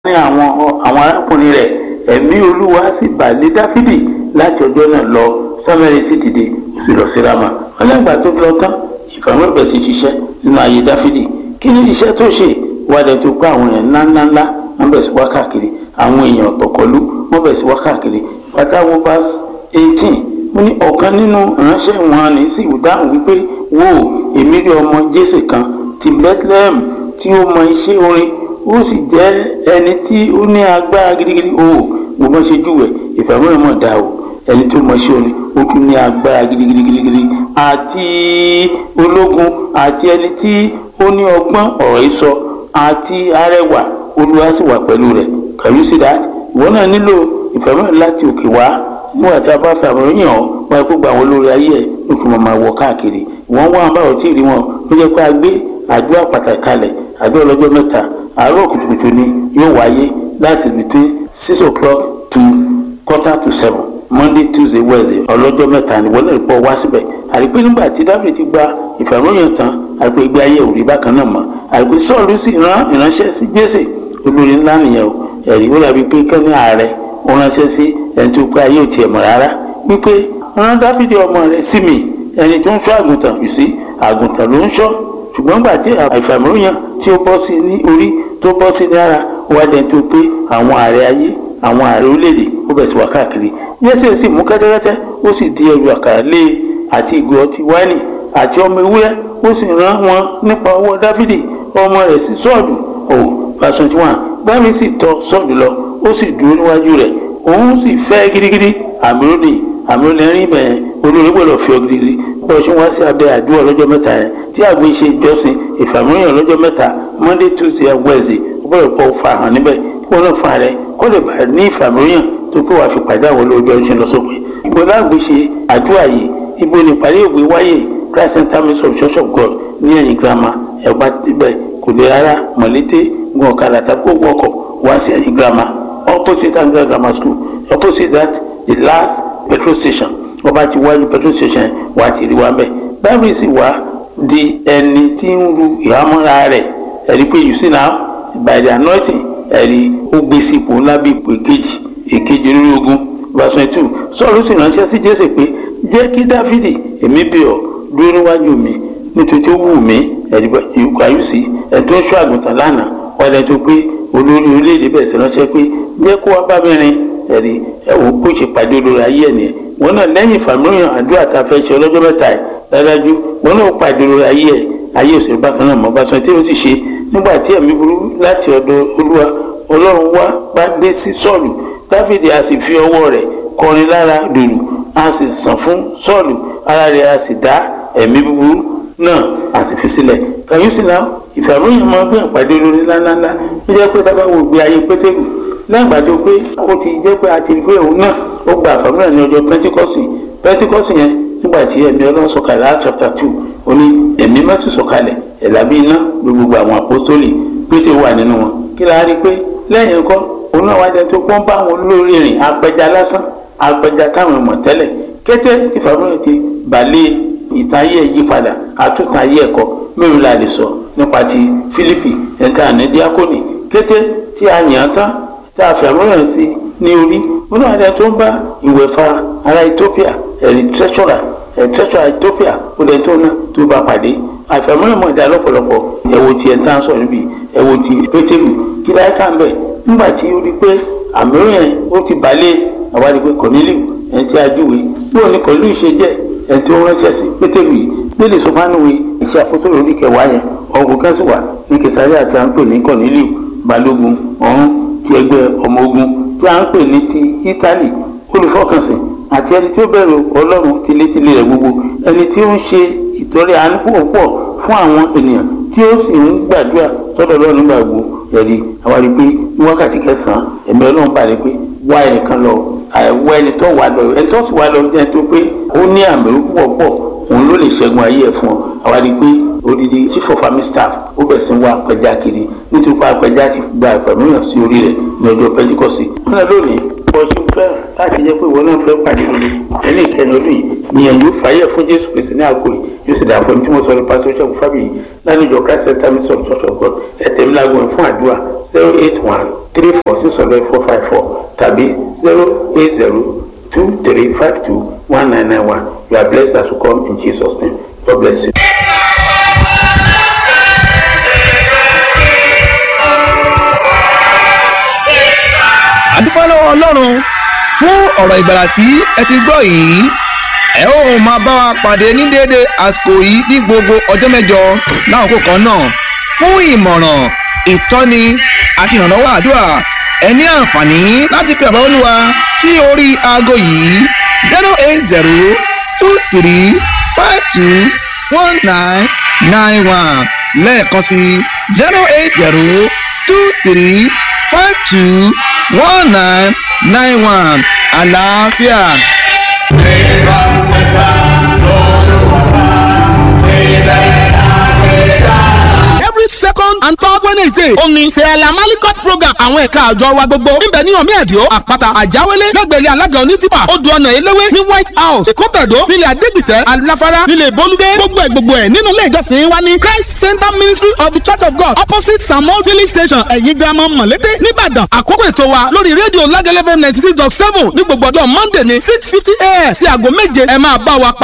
ní àwọn àwọn arákùnrin rẹ̀ ẹ̀mí olúwa sì bà lé dáfídì láti ọjọ́ náà lọ sámẹ́rì sì dìde ó sì lọ sí rama ọlẹ́gbàá tó lọ tán ìfàmọ́ bẹ̀rẹ̀ sí ṣiṣẹ́ nínú ayé dáfídì kí ni iṣẹ́ tó ṣe wádẹ tó pé àwọn èèyàn ńláńláńlá wọ́n bẹ̀rẹ̀ sí wá káàkiri àwọn èèyàn ọ̀tọ̀kọ̀lú wọ́n bẹ̀rẹ̀ sí wá káàkiri pátáwó bá eighteen mo ní ọ̀kan nínú ìránṣẹ́ wọn ní sì dáhùn wípé wò èmi rí ọmọ jésè kan ti bethlehem tí ó mọ iṣẹ́ orin ó sì jẹ́ ẹni tí ó ní agbára gidigidi o mo bá ṣe júwẹ̀ ìfàmúlò mọ̀ dá o ẹni tó mọ iṣẹ́ orin ó tún ní agbára gidigidi gidigidi àti ológun àti ẹni tí ó ní ọgbọ́n ọ̀rọ̀ ìsọ àti arẹwà olúwa sì wà pẹ̀lú rẹ̀ can you see that ìwọ náà nílò ìfàmúlò láti òkè wá nígbà tí a bá fẹ́ àmọ́ yàn ọ́ wọ́n á kó gba àwọn olórí ayé ẹ̀ ló kí wọ́n máa wọ káàkiri wọ́n wá wọn báwọn tí ì rí wọn ó jẹ́ pé a gbé àdúrà pàtàkì kalẹ̀ àdúrà ọlọ́jọ́ mẹ́ta àárọ̀ kùtùkùtù ni yóò wáyé láti between six o'clock to quarter to seven monday tuesday wednesday ọlọ́jọ́ mẹ́ta ni wọ́n lè pọ̀ wá síbẹ̀ àrípé nígbà tí dábìlì ti gba ìfàmọ́yàn tán àrípé ìgbé ayé òrí bákan náà mọ́ àrípé sọ́ọ̀lù sì rán ìránṣẹ́ sí jésè olórí ńlá nìyẹn o ẹ̀rí ó dàbí pé kẹ́ni ààrẹ ó ránṣẹ́ sí ẹni tó pé ayé ò tiẹ̀ mọ̀ rárá wípé rán dáfídì ọmọ rẹ̀ sí mi ẹni tó ń ṣọ́ àgùntàn yìí sí àgùntàn ló ń ṣọ́ ṣùgbọ́n gbà tí àìfàmìlóyàn tí ó bọ́ sí ní orí tó bọ́ sí ní ara wá dẹni tó pé àwọn ààrẹ ayé àwọn ààrẹ orílẹ̀-èdè ó bẹ̀ sí wá káàkiri yẹ́sẹ̀ sì mú kẹ́tẹ́kẹ́tẹ́ ó sì di ẹrù àkàrà lé e àti ìgò ọtí wáìnì àti ọmọ ewúrẹ́ ó sì rán wọn nípa ọwọ́ dáfídì ọmọ rẹ̀ sí sọ́ọ̀dù ò verse twenty one dáfídì sì tọ̀ sọ́ọ̀dù lọ ó sì dúró níwájú rẹ̀ òun sì fẹ́ gidigidi àmìlónì àmìlónì bẹ́ẹ̀ olórí gbọ́dọ̀ fi ọ gidigidi bọ́ọ̀ ṣe wá sí abẹ́ àdúrà lọ́jọ́ mẹ́ta yẹn tí àgbo ṣe ìjọsìn ìfàmìlóyìn lọ́jọ́ mẹ́ta monday tuesday and wednesday ó gbọ́dọ̀ pọ̀ fà hàn níbẹ̀ kí wọ́n náà fà rẹ kó lè bá ní ìfàmìlóyìn tó pé wàá fi pàdé àwọn olóòjọ́ ṣe lọ sópin ìgbò láàgbé ṣe àdúrà yìí ibo ní ìpàdé ògbé wáyé christ center ministry of church of god ní ẹ̀yìn girama ẹ̀pá tibẹ̀ kò lè rárá mọ̀lété gun ọ̀kadà tàbí kó wọkọ̀ wá sí ẹ̀yìn girama opposite angular grammar school opposite that the last petrol station wọ́n bá ti wájú petrol station wà á ti rí wa bẹ́ẹ̀ báyìí sì wá di ẹni tí ń ru ìhámọ́ra rẹ̀ ẹ̀rí pé you see now by the anointing ẹ̀rí ó gbé sí ipò ńlá bí ipò èkejì èkejì olórí ogun verse twenty two sọ́ọ̀rù sì ránṣẹ́ sí jésè pé jẹ́ kí dáfídì èmi bẹ̀ ọ́ dúró níwájú mi nítorí tó wù mí ẹ̀rí ìkàyùsí ẹ̀ tó ń ṣọ́ àgùntàn lánàá wọ́n lẹ́ni tó pé olórí orílẹ̀-èdè bẹ̀rẹ̀ sí ránṣẹ́ pé jẹ́ kó wá bá mi rìn ẹ̀rí ẹ̀wò kó ṣe pàdé olórí ayé ẹ̀ nìyẹn wọn náà lẹ́yìn ìfàmìlóyàn àdúrà tá a fẹ́ ṣe ọlọ́jọ́ mẹ́ta ẹ̀ dájú wọn náà pàdé olórí ayé ẹ̀ ayé òṣèlú bákan náà mọ́ bá sọ tí ó sì ṣe nígbà tí ẹ̀mí burú láti ọ̀dọ̀ olúwa ọlọ́run wá bá dé sí sọ́ọ̀lù dáfídì a sì fi ọwọ́ rẹ̀ kọrin lára dùrù a sì sàn fún sọ́ọ̀lù ara rẹ̀ a sì dá ẹ̀mí búburú náà a sì fi sílẹ̀ kàyúsì náà ìfàmìlóyàn máa gbé ìpàdé olórí ńláńláńlá ó jẹ́ pé tábà wo gbé ayé pétérù lẹ́yìn ìgbà tó pé ó ti jẹ́ pé a ti rí pé òun náà ó gba àfàmúlẹ̀ ní ọjọ́ pẹ́ntíkọ́sì pẹ́ntíkọ́sì yẹn nígbà tí ẹ̀mí ọlọ́run sọ̀kalẹ̀ á chapter two ó ní ẹ̀mí mẹ́tì sọ̀kalẹ̀ ẹ̀là bí iná ló gbogbo àwọn àpọ́sítólì pété wà nínú wọn kí la rí pé lẹ́yìn nǹkan òun náà wájú tó pọ́n bá àwọn olórí rìn apẹja lásán apẹja táwọn ọmọ tẹ́lẹ̀ kété tí fàmúlẹ̀ ti bàlẹ́ ìtayé yípadà àtúntayé ẹ̀kọ́ mẹ́rin la lè sọ nípa ti Fílípì ẹ̀ńtà ní díákónì kété tí a yàn án tán tá a fẹ̀mọ́ràn sí ní orí wọn náà dẹ tó ń bá ìwẹ̀fà ará Ethiopia ẹ̀rí tẹ́sọ̀rà ẹ̀ tẹ́sọ̀rà Ethiopia ó dẹ tó náà tó bá pàdé àfẹ̀mọ́ràn mọ̀ dá lọ́pọ̀lọpọ̀ ẹ̀wò tí ẹ̀ ń tán sọ níbi ẹ̀wò tí Pétérù kí láyé ká ń bẹ̀ nígbà tí ó rí pé àmíràn yẹn ó ti balẹ̀ àwárí pé Kọ̀nílíù ẹ̀ tí a júwe bóò ní Kọ̀nílíù ṣe jẹ́ ẹ̀ tó ránṣẹ́ sí Pétérù yìí nílẹ̀ sọfánúwe iṣẹ́ àfọ́sọ̀rọ̀ orí kẹwàá yẹn ọ̀gùn kẹ́sì wà ní Kẹsàríà àti à ń pè ní Kọ̀nílíù balógun ọ̀hún ti ẹgbẹ́ ọmọ ogun tí a ń pè ní ti Ítálì olùfọkànsìn àti ẹni tí ó bẹ̀rù Ọlọ́run tilétilé rẹ̀ gbogbo ẹni tí ó ń ṣe ìtọrẹ àánú púpọ̀ fún àwọn ènìyàn tí ó sì ń gbàdúrà sọ́dọ̀ Ọlọ́run nígbà gbogbo ẹ̀rí àwárí pé ní wákàtí kẹsàn-án ẹ̀mí Ọlọ́run bá rí pé wá ẹnìkan lọ àìwọ ẹni tó wà lọ ẹni tó sì wà lọ jẹ́ tó pé ó ní àmì púpọ̀ pọ̀ òun ló lè ṣẹ́gun ayé ẹ̀ fún ọ àwárí pé odidi chief of army staff ó bẹ̀ sí ń wá apẹja kiri nítorí pé apẹja ti gba ìfàmìlíọ̀n sí orí rẹ̀ ní ọjọ́ pẹ́ńtíkọ́sì. wọn náà lónìí bọ́ ṣe fẹ́ràn láti jẹ́ pé ìwọ náà fẹ́ pàdé lórí ẹni ìkẹyìn ọdún yìí gbìyànjú fàyè fún jésù kristi ní àgọ́ yìí yóò sì dà fún ẹni tí mo sọ ní pásítọ̀ ṣẹ́gun fábíyì lánàjọ christ center ministry of church of god ẹ̀tẹ̀mílágún fún àdúrà zero eight one three four six hundred four five four tàbí zero eight zero two three five two one nine nine one you are blessed as you come in Jesus name God bless you. àdúpẹ́ lọ́wọ́ ọlọ́run fún ọ̀rọ̀ ìgbàlà tí ẹ ti gbọ́ yìí ẹ ó máa bá wa pàdé ní déédé àsìkò yìí ní gbogbo ọjọ́ mẹ́jọ láàkókò kan náà fún ìmọ̀ràn ìtọ́ni àti ìrànlọ́wọ́ àdúrà ẹ ní àǹfààní láti pe àbá olúwa sí orí aago yìí zero eight zero two three five two one nine nine one lẹ́ẹ̀kan sí zero eight zero two three five two one nine nine one àlàáfíà. every second and third wednesday ó ní sẹ́ẹ̀lá malikot program àwọn ẹ̀ka àjọ wa gbogbo níbẹ̀ ní ọ̀mí ẹ̀díọ́ àpáta àjáwélé lẹ́gbẹ̀rẹ́ alága onítìpà odò ọ̀nà eléwé ní white house èkótàdó nílẹ̀ adégbìtẹ́ aláfárá nílẹ̀ bolúdé gbogbo ẹ̀ gbogbo ẹ̀ nínú ilé ìjọsìn wa ní christ center ministry of the church of god opposite samuel village station ẹ̀yìn girama mọ̀lété nìbàdàn àkókò ètò wa lórí rédíò lágẹ́lẹ́fẹ́ ninety six dot seven ní gbogbo ọjọ́ monday ní six fifty a.m. sí aago méje ẹ máa bá wa pa